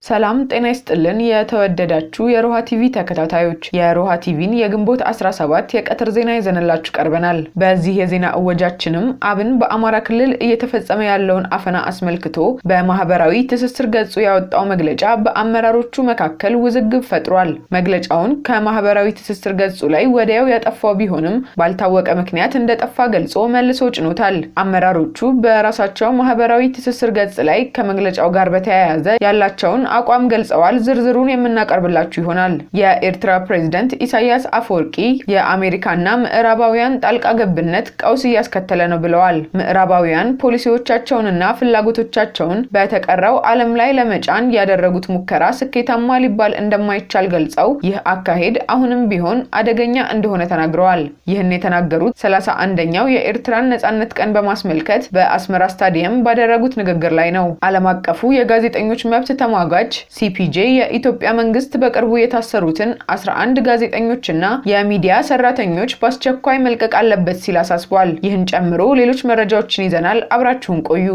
ሰላም ጤና ይስጥልን። የተወደዳችሁ የሮሃ ቲቪ ተከታታዮች የሮሃ ቲቪን የግንቦት 17 የቀትር ዜና ይዘንላችሁ ቀርበናል። በዚህ የዜና እወጃችንም አብን በአማራ ክልል እየተፈጸመ ያለውን አፈና አስመልክቶ በማህበራዊ ትስስር ገጹ ያወጣው መግለጫ በአመራሮቹ መካከል ውዝግብ ፈጥሯል። መግለጫውን ከማህበራዊ ትስስር ገጹ ላይ ወዲያው ያጠፋው ቢሆንም ባልታወቀ ምክንያት እንደጠፋ ገልጾ መልሶ ጭኖታል። አመራሮቹ በራሳቸው ማህበራዊ ትስስር ገጽ ላይ ከመግለጫው ጋር በተያያዘ ያላቸውን አቋም ገልጸዋል። ዝርዝሩን የምናቀርብላችሁ ይሆናል። የኤርትራ ፕሬዝደንት ኢሳያስ አፈወርቂ የአሜሪካና ምዕራባውያን ጣልቃ ገብነት ቀውስ እያስከተለ ነው ብለዋል። ምዕራባውያን ፖሊሲዎቻቸውንና ፍላጎቶቻቸውን በተቀረው ዓለም ላይ ለመጫን ያደረጉት ሙከራ ስኬታማ ሊባል እንደማይቻል ገልጸው ይህ አካሄድ አሁንም ቢሆን አደገኛ እንደሆነ ተናግረዋል። ይህን የተናገሩት ሰላሳ አንደኛው የኤርትራን ነጻነት ቀን በማስመልከት በአስመራ ስታዲየም ባደረጉት ንግግር ላይ ነው። ዓለም አቀፉ የጋዜጠኞች መብት ተሟጋች ሲፒጄ የኢትዮጵያ መንግስት በቅርቡ የታሰሩትን 11 ጋዜጠኞችና የሚዲያ ሰራተኞች በአስቸኳይ መልቀቅ አለበት ሲል አሳስቧል። ይህን ጨምሮ ሌሎች መረጃዎችን ይዘናል። አብራችሁን ቆዩ።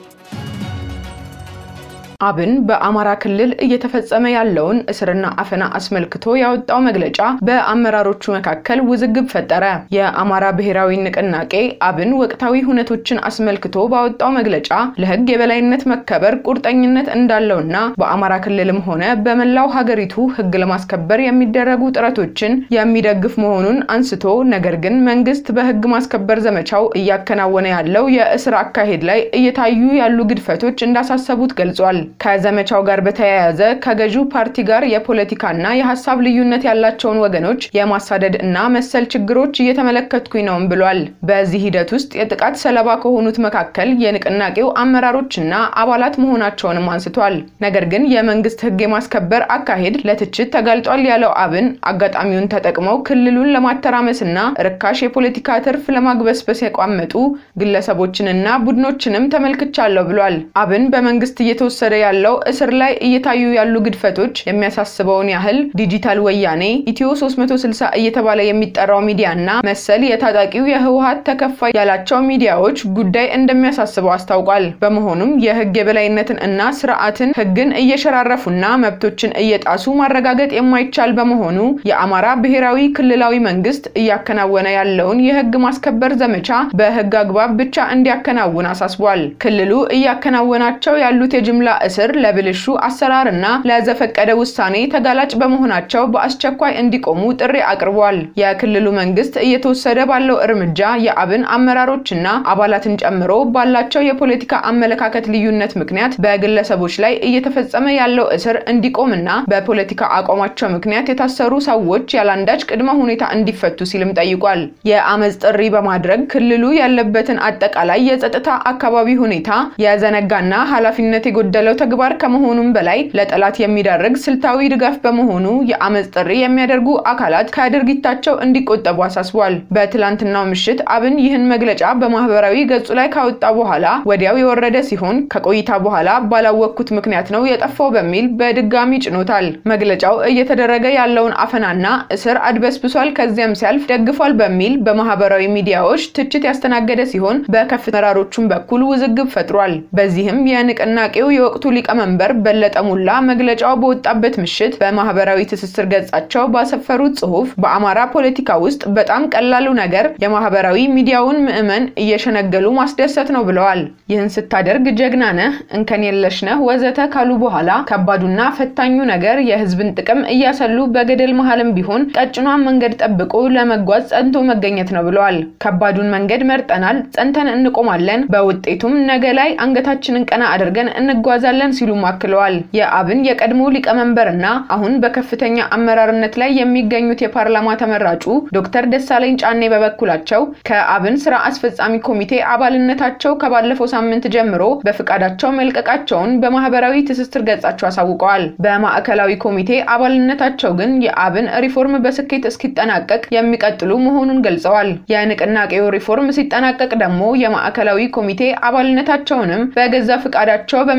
አብን በአማራ ክልል እየተፈጸመ ያለውን እስርና አፈና አስመልክቶ ያወጣው መግለጫ በአመራሮቹ መካከል ውዝግብ ፈጠረ። የአማራ ብሔራዊ ንቅናቄ አብን ወቅታዊ ሁነቶችን አስመልክቶ ባወጣው መግለጫ ለሕግ የበላይነት መከበር ቁርጠኝነት እንዳለውና በአማራ ክልልም ሆነ በመላው ሀገሪቱ ሕግ ለማስከበር የሚደረጉ ጥረቶችን የሚደግፍ መሆኑን አንስቶ ነገር ግን መንግስት በሕግ ማስከበር ዘመቻው እያከናወነ ያለው የእስር አካሄድ ላይ እየታዩ ያሉ ግድፈቶች እንዳሳሰቡት ገልጿል። ከዘመቻው ጋር በተያያዘ ከገዢው ፓርቲ ጋር የፖለቲካና የሀሳብ ልዩነት ያላቸውን ወገኖች የማሳደድ እና መሰል ችግሮች እየተመለከትኩኝ ነውም ብሏል። በዚህ ሂደት ውስጥ የጥቃት ሰለባ ከሆኑት መካከል የንቅናቄው አመራሮችና አባላት መሆናቸውንም አንስቷል። ነገር ግን የመንግስት ህግ የማስከበር አካሄድ ለትችት ተጋልጧል ያለው አብን አጋጣሚውን ተጠቅመው ክልሉን ለማተራመስና ርካሽ የፖለቲካ ትርፍ ለማግበስበስ የቋመጡ ግለሰቦችንና ቡድኖችንም ተመልክቻለሁ ብሏል። አብን በመንግስት እየተወሰደ ያለው እስር ላይ እየታዩ ያሉ ግድፈቶች የሚያሳስበውን ያህል ዲጂታል ወያኔ ኢትዮ 360 እየተባለ የሚጠራው ሚዲያና መሰል የታጣቂው የህወሀት ተከፋይ ያላቸው ሚዲያዎች ጉዳይ እንደሚያሳስበው አስታውቋል። በመሆኑም የህግ የበላይነትን እና ስርዓትን ህግን እየሸራረፉና መብቶችን እየጣሱ ማረጋገጥ የማይቻል በመሆኑ የአማራ ብሔራዊ ክልላዊ መንግስት እያከናወነ ያለውን የህግ ማስከበር ዘመቻ በህግ አግባብ ብቻ እንዲያከናውን አሳስቧል። ክልሉ እያከናወናቸው ያሉት የጅምላ እስር ለብልሹ አሰራር እና ለዘፈቀደ ውሳኔ ተጋላጭ በመሆናቸው በአስቸኳይ እንዲቆሙ ጥሪ አቅርቧል። የክልሉ መንግስት እየተወሰደ ባለው እርምጃ የአብን አመራሮችና አባላትን ጨምሮ ባላቸው የፖለቲካ አመለካከት ልዩነት ምክንያት በግለሰቦች ላይ እየተፈጸመ ያለው እስር እንዲቆምና በፖለቲካ አቋማቸው ምክንያት የታሰሩ ሰዎች ያለአንዳች ቅድመ ሁኔታ እንዲፈቱ ሲልም ጠይቋል። የአመፅ ጥሪ በማድረግ ክልሉ ያለበትን አጠቃላይ የጸጥታ አካባቢ ሁኔታ የዘነጋና ኃላፊነት የጎደለው ተግባር ከመሆኑም በላይ ለጠላት የሚዳርግ ስልታዊ ድጋፍ በመሆኑ የአመፅ ጥሪ የሚያደርጉ አካላት ከድርጊታቸው እንዲቆጠቡ አሳስቧል። በትላንትናው ምሽት አብን ይህን መግለጫ በማህበራዊ ገጹ ላይ ካወጣ በኋላ ወዲያው የወረደ ሲሆን ከቆይታ በኋላ ባላወቅኩት ምክንያት ነው የጠፋው በሚል በድጋሚ ጭኖታል። መግለጫው እየተደረገ ያለውን አፈናና እስር አድበስብሷል፣ ከዚያም ሲያልፍ ደግፏል በሚል በማህበራዊ ሚዲያዎች ትችት ያስተናገደ ሲሆን በከፍተኛ አመራሮቹም በኩል ውዝግብ ፈጥሯል። በዚህም የንቅናቄው የወቅቱ ሊቀመንበር በለጠ ሙላ መግለጫው በወጣበት ምሽት በማህበራዊ ትስስር ገጻቸው ባሰፈሩት ጽሁፍ በአማራ ፖለቲካ ውስጥ በጣም ቀላሉ ነገር የማህበራዊ ሚዲያውን ምዕመን እየሸነገሉ ማስደሰት ነው ብለዋል። ይህን ስታደርግ ጀግና ነህ፣ እንከን የለሽ ነህ ወዘተ ካሉ በኋላ ከባዱና ፈታኙ ነገር የህዝብን ጥቅም እያሰሉ በገደል መሀልም ቢሆን ቀጭኗን መንገድ ጠብቆ ለመጓዝ ጸንቶ መገኘት ነው ብለዋል። ከባዱን መንገድ መርጠናል፣ ጸንተን እንቆማለን፣ በውጤቱም ነገ ላይ አንገታችንን ቀና አድርገን እንጓዛለን ሲሉም አክለዋል። የአብን የቀድሞ ሊቀመንበርና አሁን በከፍተኛ አመራርነት ላይ የሚገኙት የፓርላማ ተመራጩ ዶክተር ደሳለኝ ጫኔ በበኩላቸው ከአብን ስራ አስፈጻሚ ኮሚቴ አባልነታቸው ከባለፈው ሳምንት ጀምሮ በፍቃዳቸው መልቀቃቸውን በማህበራዊ ትስስር ገጻቸው አሳውቀዋል። በማዕከላዊ ኮሚቴ አባልነታቸው ግን የአብን ሪፎርም በስኬት እስኪጠናቀቅ የሚቀጥሉ መሆኑን ገልጸዋል። የንቅናቄው ሪፎርም ሲጠናቀቅ ደግሞ የማዕከላዊ ኮሚቴ አባልነታቸውንም በገዛ ፍቃዳቸው በመልቀቅ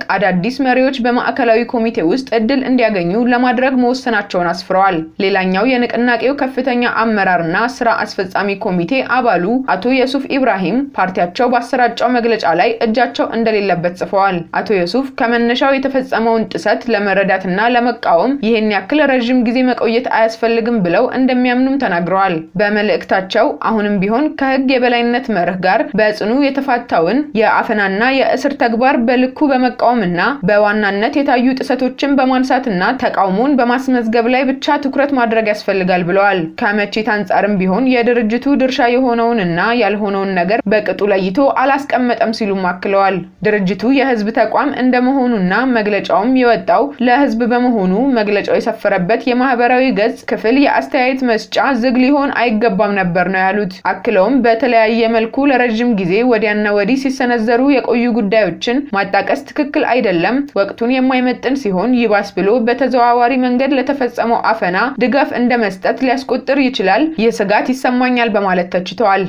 አዳዲስ መሪዎች በማዕከላዊ ኮሚቴ ውስጥ እድል እንዲያገኙ ለማድረግ መወሰናቸውን አስፍረዋል። ሌላኛው የንቅናቄው ከፍተኛ አመራርና ስራ አስፈጻሚ ኮሚቴ አባሉ አቶ የሱፍ ኢብራሂም ፓርቲያቸው ባሰራጨው መግለጫ ላይ እጃቸው እንደሌለበት ጽፈዋል። አቶ የሱፍ ከመነሻው የተፈጸመውን ጥሰት ለመረዳትና ለመቃወም ይህን ያክል ረዥም ጊዜ መቆየት አያስፈልግም ብለው እንደሚያምኑም ተናግረዋል። በመልእክታቸው አሁንም ቢሆን ከህግ የበላይነት መርህ ጋር በጽኑ የተፋታውን የአፈናና የእስር ተግባር በልኩ በመቃወምና በዋናነት የታዩ ጥሰቶችን በማንሳትና ተቃውሞን በማስመዝገብ ላይ ብቻ ትኩረት ማድረግ ያስፈልጋል ብለዋል። ከመቼት አንጻርም ቢሆን የድርጅቱ ድርሻ የሆነውንና ያልሆነውን ነገር በቅጡ ለይቶ አላስቀመጠም ሲሉም አክለዋል። ድርጅቱ የህዝብ ተቋም እንደመሆኑና መግለጫውም የወጣው ለህዝብ በመሆኑ መግለጫው የሰፈረበት የማህበራዊ ገጽ ክፍል የአስተያየት መስጫ ዝግ ሊሆን አይገባም ነበር ነው ያሉት። አክለውም በተለያየ መልኩ ለረዥም ጊዜ ወዲያና ወዲህ ሲሰነዘሩ የቆዩ ጉዳዮችን ማጣቀስ ትክክል አይደለም፣ ወቅቱን የማይመጥን ሲሆን ይባስ ብሎ በተዘዋዋሪ መንገድ ለተፈጸመው አፈና ድጋፍ እንደ መስጠት ሊያስቆጥር ይችላል። ይህ ስጋት ይሰማኛል በማለት ተችተዋል።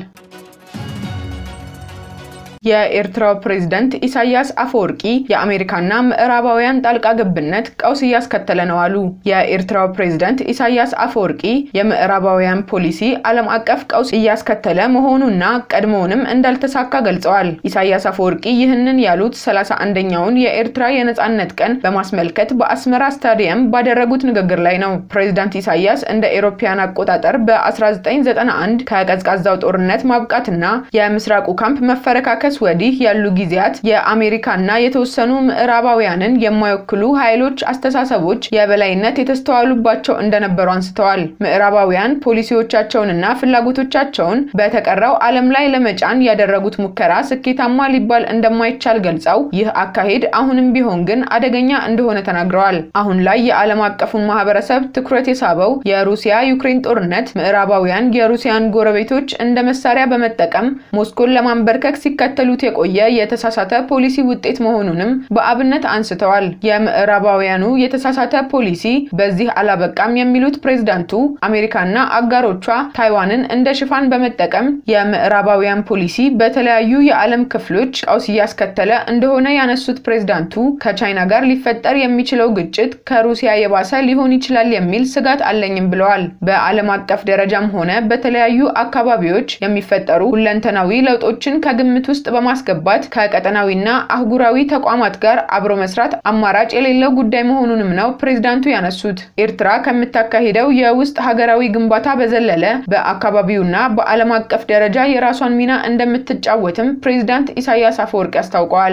የኤርትራው ፕሬዝዳንት ኢሳያስ አፈወርቂ የአሜሪካና ምዕራባውያን ጣልቃ ገብነት ቀውስ እያስከተለ ነው አሉ። የኤርትራው ፕሬዝዳንት ኢሳያስ አፈወርቂ የምዕራባውያን ፖሊሲ ዓለም አቀፍ ቀውስ እያስከተለ መሆኑና ቀድሞውንም እንዳልተሳካ ገልጸዋል። ኢሳያስ አፈወርቂ ይህንን ያሉት ሰላሳ አንደኛውን የኤርትራ የነጻነት ቀን በማስመልከት በአስመራ ስታዲየም ባደረጉት ንግግር ላይ ነው። ፕሬዝዳንት ኢሳያስ እንደ ኤሮፓያን አቆጣጠር በ1991 ከቀዝቃዛው ጦርነት ማብቃትና የምስራቁ ካምፕ መፈረካከስ ወዲህ ያሉ ጊዜያት የአሜሪካና የተወሰኑ ምዕራባውያንን የማይወክሉ ኃይሎች አስተሳሰቦች የበላይነት የተስተዋሉባቸው እንደነበሩ አንስተዋል። ምዕራባውያን ፖሊሲዎቻቸውንና ፍላጎቶቻቸውን በተቀረው ዓለም ላይ ለመጫን ያደረጉት ሙከራ ስኬታማ ሊባል እንደማይቻል ገልጸው ይህ አካሄድ አሁንም ቢሆን ግን አደገኛ እንደሆነ ተናግረዋል። አሁን ላይ የዓለም አቀፉን ማህበረሰብ ትኩረት የሳበው የሩሲያ ዩክሬን ጦርነት ምዕራባውያን የሩሲያን ጎረቤቶች እንደ መሳሪያ በመጠቀም ሞስኮን ለማንበርከክ ሲከተሉት የቆየ የተሳሳተ ፖሊሲ ውጤት መሆኑንም በአብነት አንስተዋል። የምዕራባውያኑ የተሳሳተ ፖሊሲ በዚህ አላበቃም የሚሉት ፕሬዝዳንቱ አሜሪካና አጋሮቿ ታይዋንን እንደ ሽፋን በመጠቀም የምዕራባውያን ፖሊሲ በተለያዩ የዓለም ክፍሎች ቀውስ እያስከተለ እንደሆነ ያነሱት ፕሬዝዳንቱ ከቻይና ጋር ሊፈጠር የሚችለው ግጭት ከሩሲያ የባሰ ሊሆን ይችላል የሚል ስጋት አለኝም ብለዋል። በዓለም አቀፍ ደረጃም ሆነ በተለያዩ አካባቢዎች የሚፈጠሩ ሁለንተናዊ ለውጦችን ከግምት ውስጥ በማስገባት ከቀጠናዊና አህጉራዊ ተቋማት ጋር አብሮ መስራት አማራጭ የሌለው ጉዳይ መሆኑንም ነው ፕሬዝዳንቱ ያነሱት። ኤርትራ ከምታካሂደው የውስጥ ሀገራዊ ግንባታ በዘለለ በአካባቢውና በዓለም አቀፍ ደረጃ የራሷን ሚና እንደምትጫወትም ፕሬዝዳንት ኢሳያስ አፈወርቂ አስታውቀዋል።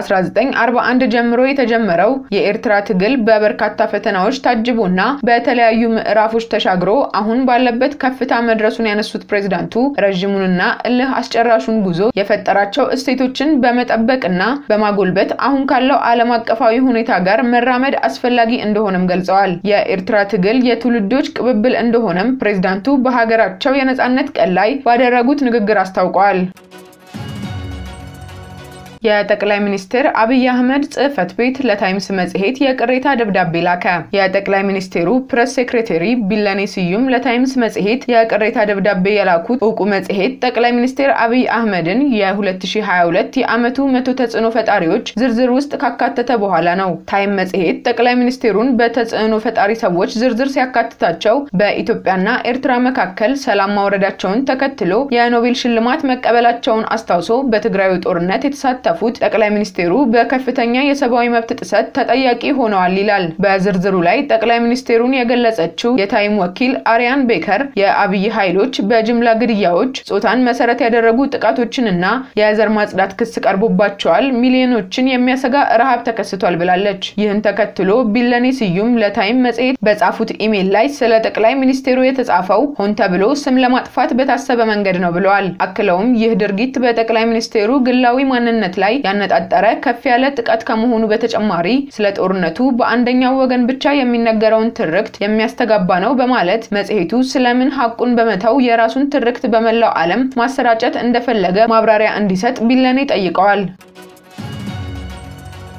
ከ1941 ጀምሮ የተጀመረው የኤርትራ ትግል በበርካታ ፈተናዎች ታጅቦና በተለያዩ ምዕራፎች ተሻግሮ አሁን ባለበት ከፍታ መድረሱን ያነሱት ፕሬዝዳንቱ ረዥሙንና እልህ አስጨራሹን ጉዞ የፈጠራቸው እሴቶችን በመጠበቅና በማጎልበት አሁን ካለው ዓለም አቀፋዊ ሁኔታ ጋር መራመድ አስፈላጊ እንደሆነም ገልጸዋል። የኤርትራ ትግል የትውልዶች ቅብብል እንደሆነም ፕሬዝዳንቱ በሀገራቸው የነጻነት ቀን ላይ ባደረጉት ንግግር አስታውቀዋል። የጠቅላይ ሚኒስትር አብይ አህመድ ጽህፈት ቤት ለታይምስ መጽሔት የቅሬታ ደብዳቤ ላከ። የጠቅላይ ሚኒስቴሩ ፕሬስ ሴክሬታሪ ቢለኔ ስዩም ለታይምስ መጽሔት የቅሬታ ደብዳቤ የላኩት እውቁ መጽሔት ጠቅላይ ሚኒስትር አብይ አህመድን የ2022 የዓመቱ መቶ ተጽዕኖ ፈጣሪዎች ዝርዝር ውስጥ ካካተተ በኋላ ነው። ታይም መጽሔት ጠቅላይ ሚኒስቴሩን በተጽዕኖ ፈጣሪ ሰዎች ዝርዝር ሲያካትታቸው በኢትዮጵያና ኤርትራ መካከል ሰላም ማውረዳቸውን ተከትሎ የኖቤል ሽልማት መቀበላቸውን አስታውሶ በትግራዩ ጦርነት የተሳተፉ ፉት ጠቅላይ ሚኒስቴሩ በከፍተኛ የሰብአዊ መብት ጥሰት ተጠያቂ ሆነዋል ይላል። በዝርዝሩ ላይ ጠቅላይ ሚኒስቴሩን የገለጸችው የታይም ወኪል አሪያን ቤከር የአብይ ኃይሎች በጅምላ ግድያዎች፣ ጾታን መሰረት ያደረጉ ጥቃቶችንና የዘር ማጽዳት ክስ ቀርቦባቸዋል፣ ሚሊዮኖችን የሚያሰጋ ረሃብ ተከስቷል ብላለች። ይህን ተከትሎ ቢለኔ ስዩም ለታይም መጽሔት በጻፉት ኢሜይል ላይ ስለ ጠቅላይ ሚኒስቴሩ የተጻፈው ሆን ተብሎ ስም ለማጥፋት በታሰበ መንገድ ነው ብለዋል። አክለውም ይህ ድርጊት በጠቅላይ ሚኒስቴሩ ግላዊ ማንነት ላይ ያነጣጠረ ከፍ ያለ ጥቃት ከመሆኑ በተጨማሪ ስለ ጦርነቱ በአንደኛው ወገን ብቻ የሚነገረውን ትርክት የሚያስተጋባ ነው በማለት መጽሔቱ ስለምን ሐቁን በመተው የራሱን ትርክት በመላው ዓለም ማሰራጨት እንደፈለገ ማብራሪያ እንዲሰጥ ቢለኔ ጠይቀዋል።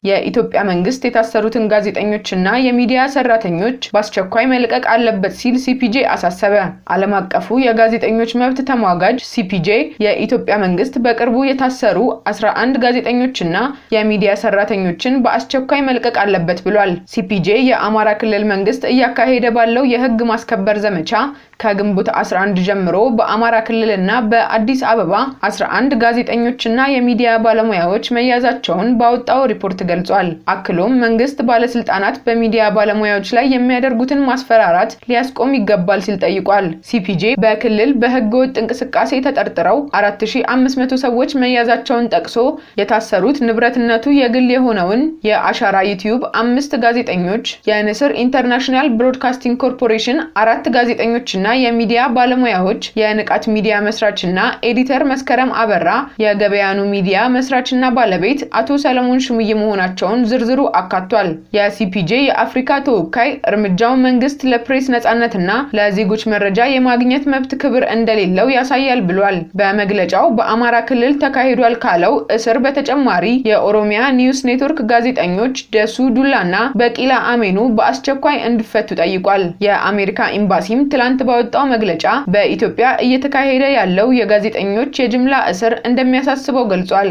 የኢትዮጵያ መንግስት የታሰሩትን ጋዜጠኞችና የሚዲያ ሰራተኞች በአስቸኳይ መልቀቅ አለበት ሲል ሲፒጄ አሳሰበ። ዓለም አቀፉ የጋዜጠኞች መብት ተሟጋጅ ሲፒጄ የኢትዮጵያ መንግስት በቅርቡ የታሰሩ 11 ጋዜጠኞችና የሚዲያ ሰራተኞችን በአስቸኳይ መልቀቅ አለበት ብሏል። ሲፒጄ የአማራ ክልል መንግስት እያካሄደ ባለው የህግ ማስከበር ዘመቻ ከግንቦት 11 ጀምሮ በአማራ ክልልና በአዲስ አበባ 11 ጋዜጠኞችና የሚዲያ ባለሙያዎች መያዛቸውን ባወጣው ሪፖርት ገልጿል። አክሎም መንግስት ባለስልጣናት በሚዲያ ባለሙያዎች ላይ የሚያደርጉትን ማስፈራራት ሊያስቆም ይገባል ሲል ጠይቋል። ሲፒጄ በክልል በህገ ወጥ እንቅስቃሴ ተጠርጥረው 4500 ሰዎች መያዛቸውን ጠቅሶ የታሰሩት ንብረትነቱ የግል የሆነውን የአሻራ ዩቲዩብ አምስት ጋዜጠኞች፣ የንስር ኢንተርናሽናል ብሮድካስቲንግ ኮርፖሬሽን አራት ጋዜጠኞችና የሚዲያ ባለሙያዎች፣ የንቃት ሚዲያ መስራችና ኤዲተር መስከረም አበራ፣ የገበያኑ ሚዲያ መስራችና ባለቤት አቶ ሰለሞን ሽሙዬ መሆናቸውን ዝርዝሩ አካቷል። የሲፒጄ የአፍሪካ ተወካይ እርምጃው መንግስት ለፕሬስ ነጻነትና ለዜጎች መረጃ የማግኘት መብት ክብር እንደሌለው ያሳያል ብሏል። በመግለጫው በአማራ ክልል ተካሂዷል ካለው እስር በተጨማሪ የኦሮሚያ ኒውስ ኔትወርክ ጋዜጠኞች ደሱ ዱላና በቂላ አሜኑ በአስቸኳይ እንዲፈቱ ጠይቋል። የአሜሪካ ኤምባሲም ትላንት ባወጣው መግለጫ በኢትዮጵያ እየተካሄደ ያለው የጋዜጠኞች የጅምላ እስር እንደሚያሳስበው ገልጿል።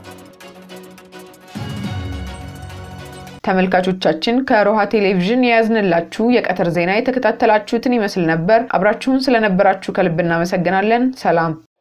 ተመልካቾቻችን ከሮሃ ቴሌቪዥን የያዝንላችሁ የቀትር ዜና የተከታተላችሁትን ይመስል ነበር። አብራችሁን ስለነበራችሁ ከልብ እናመሰግናለን። ሰላም